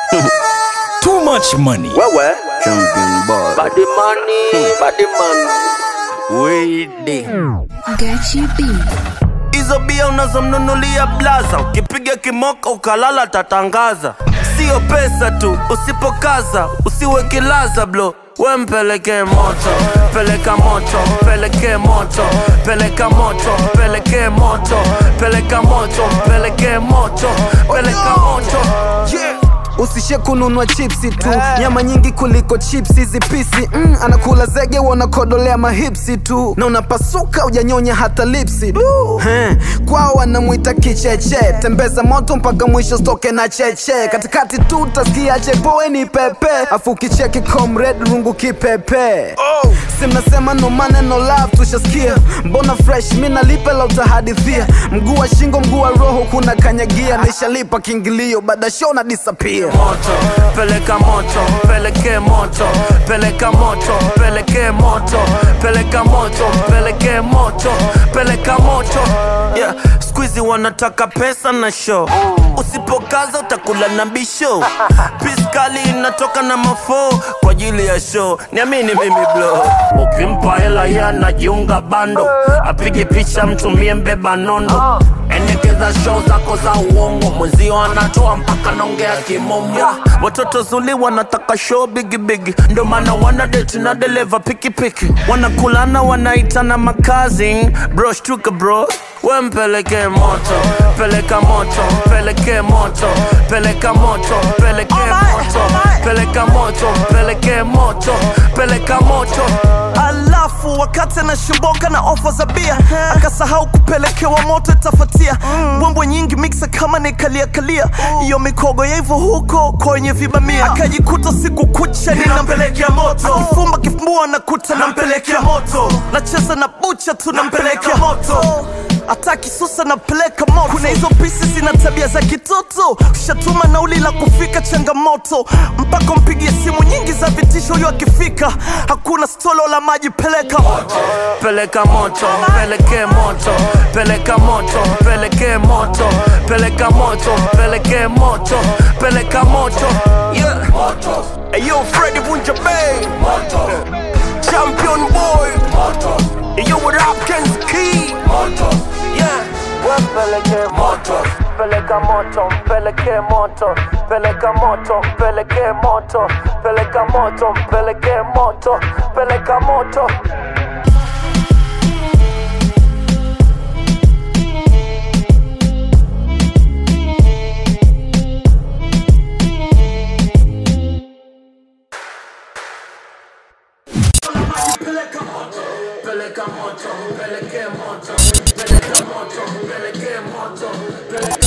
Too much money. Wewe Champion boy. body money, body money. Wede. Gachi B. Hizo bia unazomnunulia blaza, ukipiga kimoka ukalala tatangaza. Sio pesa tu, usipokaza usiwe kilaza blo we mpeleke moto, peleka moto, peleke moto, peleka moto, peleke moto, peleka moto, peleke moto, peleka moto. Yeah. usishe kununua chipsi tu nyama nyingi kuliko chipsi hizi pisi mm, anakula zege wanakodolea mahipsi tu na unapasuka ujanyonya hata lipsi He, kwao wanamwita kicheche tembeza moto mpaka mwisho stoke na cheche katikati tu utasikia chepoeni pepe afu kicheki comrade rungu kipepe Oh. si mnasema no maneno love tushasikia mbona fresh mi nalipe la utahadithia mguu wa shingo mguu wa roho kuna kanyagia nishalipa kiingilio baada show na disappear moto peleka moto peleke moto peleka moto peleke moto peleka moto peleke moto peleka moto yeah. skuizi wanataka pesa na show usipokaza utakula na bisho piskali inatoka na mafoo kwa ajili ya show niamini mimi blo ukimpa hela ye anajiunga bando apige picha mtumie mbeba nondo endekeza show zako za uongo mwenzio anatoa mpaka naongea kimomo watoto zuli wanataka show bigibigi ndo maana wana date na deleva pikipiki wanakulana wanaitana makazi bro shtuka bro we mpeleke moto peleka moto peleke moto peleka moto peleke moto peleka moto peleke moto peleka moto alafu wakati anashimboka na ofa za bia akasahau kupelekewa moto itafatia mbwembwe nyingi miksa kama nikaliakalia iyo mikogo ya hivyo huko kwenye vibamia akajikuta siku kucha ninampelekea moto akifumba kifumbua nakuta nampelekea moto nacheza na bucha tu nampelekea moto hata kisusa napeleka moto kuna hizo pisi zina tabia za kitoto ushatuma nauli la kufika changamoto mpaka mpigie simu nyingi za vitisho huyo akifika hakuna stolo la maji peleka peleka moto peleke moto peleka moto peleke moto peleka moto peleke moto peleka moto yeah. Hey, yo Freddy Bunja Bay Champion boy Hey, yo with Hopkins Key yeah. Peleke moto peleka moto peleke moto peleka moto peleke moto peleka moto peleke moto peleka moto peleka moto peleka moto peleke moto peleka moto peleke moto peleka